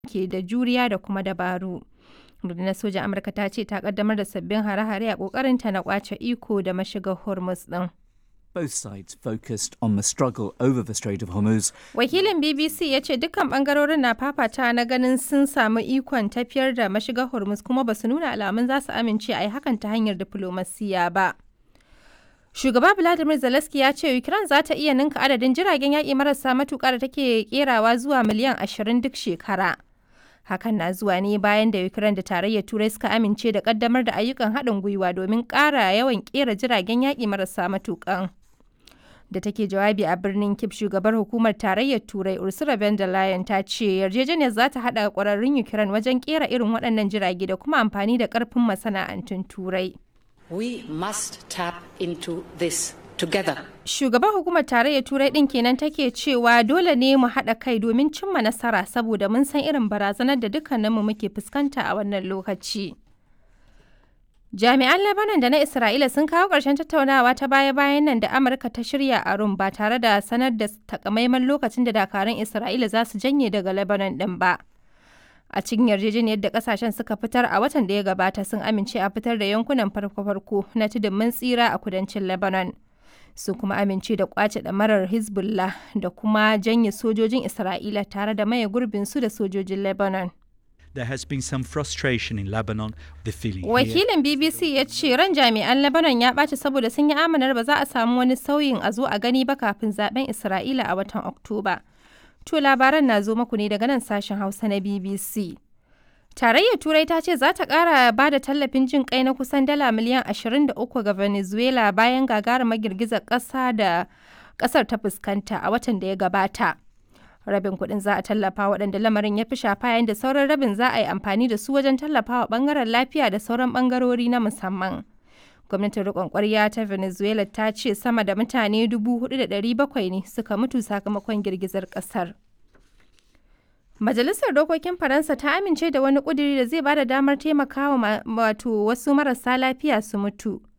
ke da juriya da kuma dabaru. Rundunar sojan Amurka ta ce ta kaddamar da sabbin hare-hare a kokarinta na kwace iko da mashigar Hormuz din. Both sides focused on the struggle over the Strait of Hormuz. Wakilin BBC ya ce dukkan bangarorin na fafata na ganin sun samu ikon tafiyar da mashigar Hormuz kuma ba su nuna alamun za su amince a yi hakan ta hanyar diflomasiya ba. Shugaba Vladimir Zelensky ya ce Ukraine za ta iya ninka adadin jiragen yaƙi marasa matuƙa da take kerawa zuwa miliyan 20 duk shekara. Hakan na zuwa ne bayan da Ukraine da tarayyar Turai suka amince da ƙaddamar da ayyukan haɗin gwiwa domin ƙara yawan ƙera jiragen yaƙi marasa matuƙan. Da take jawabi a birnin Kip shugabar hukumar tarayyar Turai Ursula von der Leyen ta ce yarjejeniyar za ta haɗa ƙwararrun Ukraine wajen ƙera irin waɗannan jirage da kuma amfani da ƙarfin masana'antun Turai. We must tap into this together. Shugaban hukumar tarayyar Turai ɗin kenan take cewa dole ne mu haɗa kai domin cimma nasara saboda mun san irin barazanar da dukkaninmu muke fuskanta a wannan lokaci. Jami'an Lebanon da na Isra'ila sun kawo ƙarshen tattaunawa ta baya-bayan nan da Amurka ta shirya a Rum ba tare da sanar da takamaiman lokacin da dakarun Isra'ila za su janye daga Lebanon ɗin ba. a cikin yarjejeniyar da kasashen suka fitar a watan da ya gabata sun amince a fitar da yankunan farko-farko na tudun mun tsira a kudancin lebanon sun kuma amince da kwace ɗamarar hezbollah da kuma janye sojojin isra'ila tare da maye gurbin su da sojojin lebanon There has been some frustration in Lebanon. The feeling here wakilin bbc ya ce ran jami'an lebanon ya ɓaci saboda sun yi amanar ba za a samu wani sauyin a zo a gani ba kafin zaben isra'ila a watan oktoba To labaran na zo muku ne daga nan sashen Hausa na BBC. Tarayyar Turai ta ce za ta ƙara ba da tallafin jin kai na kusan dala miliyan 23 ga Venezuela bayan gagarumar girgizar ƙasa da ƙasar ta fuskanta a watan da ya gabata. Rabin kuɗin za a tallafa waɗanda lamarin ya fi shafa yayin da sauran rabin za a yi amfani da su wajen tallafawa ɓangaren lafiya da sauran ɓangarori na musamman. gwamnatin rikon kwarya ta venezuela ta ce sama da mutane 4,700 ne suka mutu sakamakon girgizar kasar majalisar dokokin faransa ta amince da wani kuduri da zai bada damar taimakawa wato wasu marasa lafiya su mutu